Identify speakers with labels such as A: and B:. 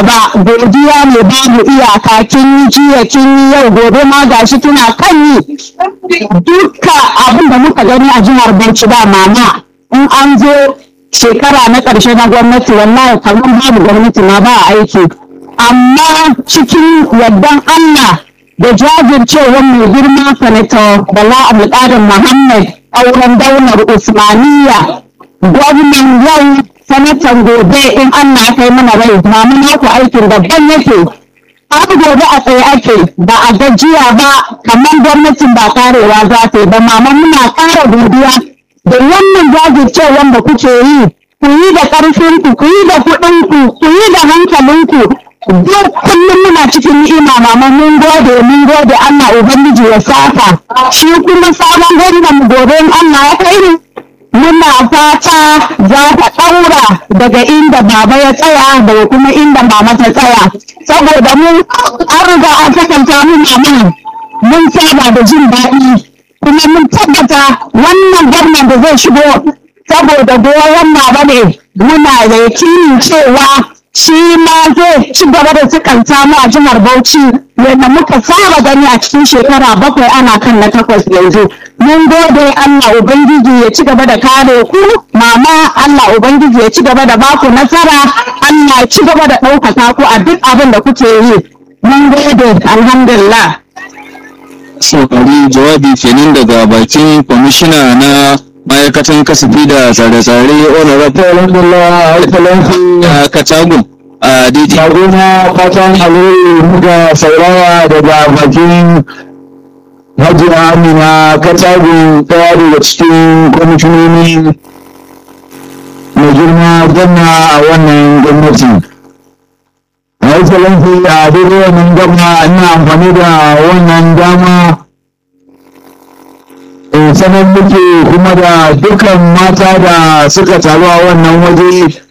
A: ba godiya ne babu iyaka kin yi jiya kin yi yau gobe ma gashi kina kan yi duka abin da muka gani a jihar Bauchi ba mama in an zo shekara na ƙarshe na gwamnati wallahi kamar babu gwamnati ma ba aiki amma cikin yardan Allah da jajircewar mai girma sanata Bala Abdulkadir Muhammad auren daular Usmaniya gwamnan yau sanatan gobe in Allah ya kai mana rai mamu naku aikin daban yake har gobe a tsaye ake ba a gajiya ba kamar gwamnatin ba karewa za ta yi ba mama muna ƙara godiya da wannan jajircewar da kuke yi ku yi da ƙarfinku ku yi da kuɗinku ku yi da hankalinku duk kullum muna cikin ni'ima mama mun gode mun gode Allah ubangiji ya saka shi kuma sabon gwamnan mu gobe in Allah ya kai ni muna fata za ta ɗaura daga inda baba ya tsaya daga kuma inda mama ta tsaya saboda mu an riga an sakanta mu mama mun saba da jin daɗi kuma mun tabbata wannan gwamnan da zai shigo saboda goyon baba ne muna da yakinin cewa shi ma zai ci gaba da sukanta mu a jihar Bauchi yadda muka saba gani a cikin shekara bakwai ana kan na takwas yanzu. Mun gode Allah Ubangiji ya ci gaba da kare ku, mama Allah Ubangiji ya ci gaba da baku nasara, Allah ya ci gaba da ɗaukaka ku a duk abin da kuke yi. Mun gode alhamdulillah.
B: saurari jawabi kenan daga bakin kwamishina na ma'aikatan kasafi da tsare-tsare honorable
C: alhamdulillah alfalansu
B: a katagun a daidai
C: Shaguna fatan alheri muka saurara daga bakin Hajiya Amina Katagu ɗaya daga cikin kwamishinoni mai girma gwamna a wannan gwamnati. A yi salanfi a daidai wannan gwamna ina amfani da wannan dama in sanar muke kuma da dukkan mata da suka taru a wannan waje